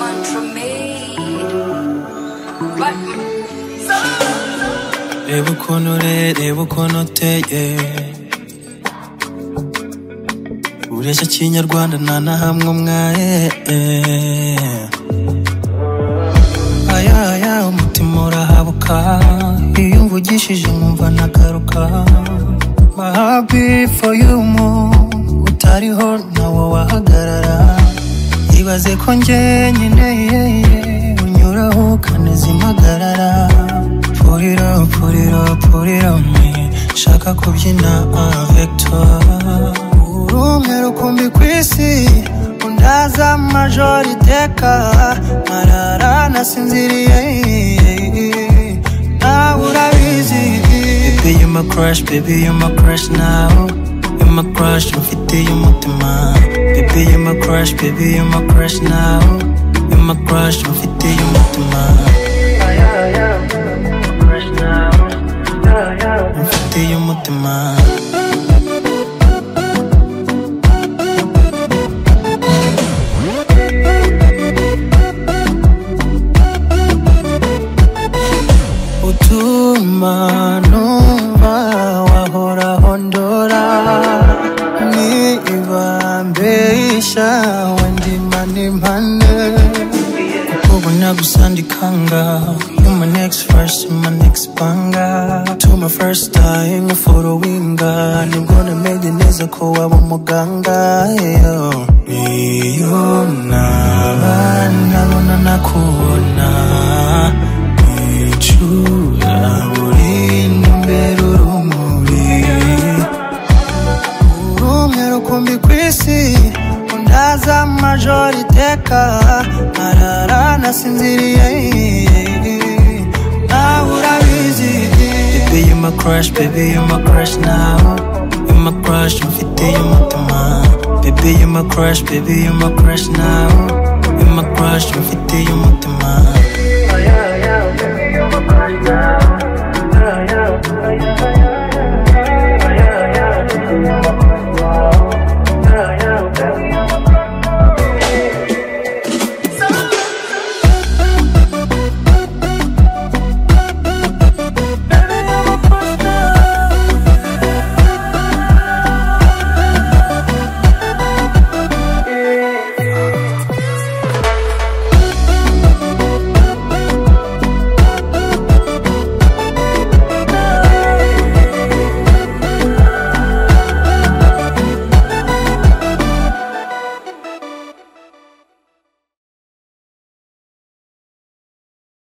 One for me. But Reba ukuntu ure, reba ukuntu uteye Ureshya kinyarwanda nta na hamwe umwaye Aya aya umutima urahabuka Iyo umvugishije nkumva nagaruka My heart beat for you mu Utariho nawo wahagarara Ibaze ko njye nyine unyuraho ukaneza impagarara Pull it up, pull it up, pull it on me Shaka kubyina avec toi Uri umwe rukumbi ku isi Undaza majoro iteka Marara nasinziriye Nawe urabizi Baby you my crush, baby you my crush now You my crush, mfiteye umutima Baby you my crush, baby you my crush now You my crush, mfiteye umutima mfiteye umutima utuma numva wahoraho ndora nibambesha wendima nimpane ubu nagusandikanga you my next verse you my next banga to my first time followinga i'm gonna make it neza ko waba umuganga yeah. iyo nabana nakubona icura buri imbere urumuri rumwe rukumbi ku isi undaza majoro iteka marara nasinziriye nawe urabizi Baby you my crush, baby you my crush now You my crush, mfiteye umutima Baby you my crush, baby you my crush now You my crush, mfiteye umutima